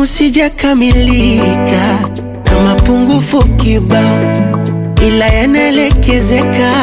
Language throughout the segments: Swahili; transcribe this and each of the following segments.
binadamu sijakamilika na mapungufu kibao, ila yanaelekezeka.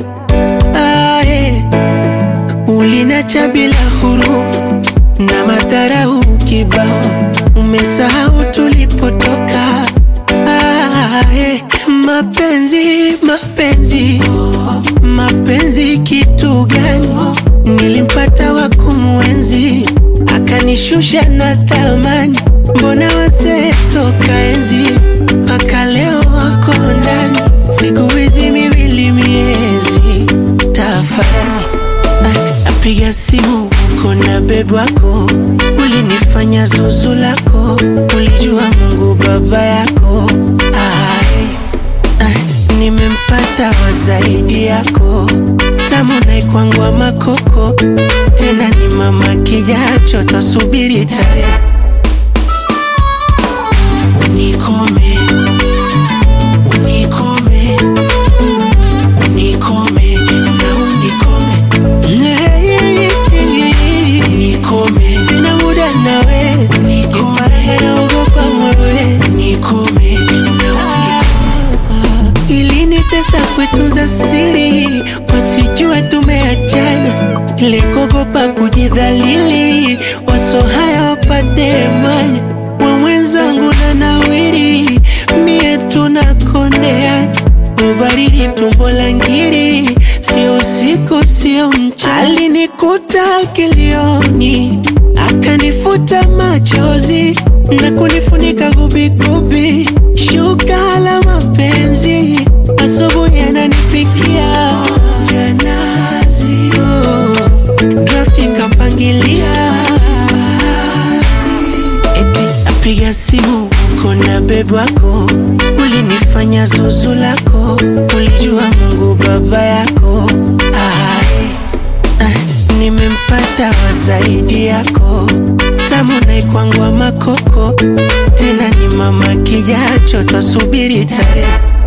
Ae, ulinacha bila huruma na madharau kibao, umesahau tulipotoka. Ae, mapenzi mapenzi mapenzi kitu gani? Nilimpata wa kumwenzi akanishusha na thamani, mbona wazee toka enzi mpaka leo wako ndani, siku hizi miwili miezi tafani. Napiga simu uko na bebi wako, ulinifanya zuzu lako, ulijua Mungu baba yako. Ai, ai, nimempata wa zaidi yako, tamu naikwangwa makoko, tena ni mama kijacho, twasubiri tarehe unikome, unikome, unikome na unikome Unikome, sina muda nawe, unikome, naogopa mwewe, unikome, na unikome. Ilinitesa kuitunza siri, wasijue tumeachana, nilikogopa kujidhalili, waso haya wapate manya, wa mwenzangu na nawiri, mie tunakondeana ubaridi tumbo la ngiri, sio usiku sio mchana. Alinikuta kilioni, akanifuta machozi na kunifunika gubigubi, shuka la mapenzi, asubuhi ananipikia vya nazi, oh, draft ikapangilia eti apiga simu uko na bebi wako, ulinifanya zuzu lako, ulijua Mungu baba yako. Ai, ai, nimempata wa zaidi yako, tamu naikwangwa makoko, tena ni mama kijacho, twasubiri tarehe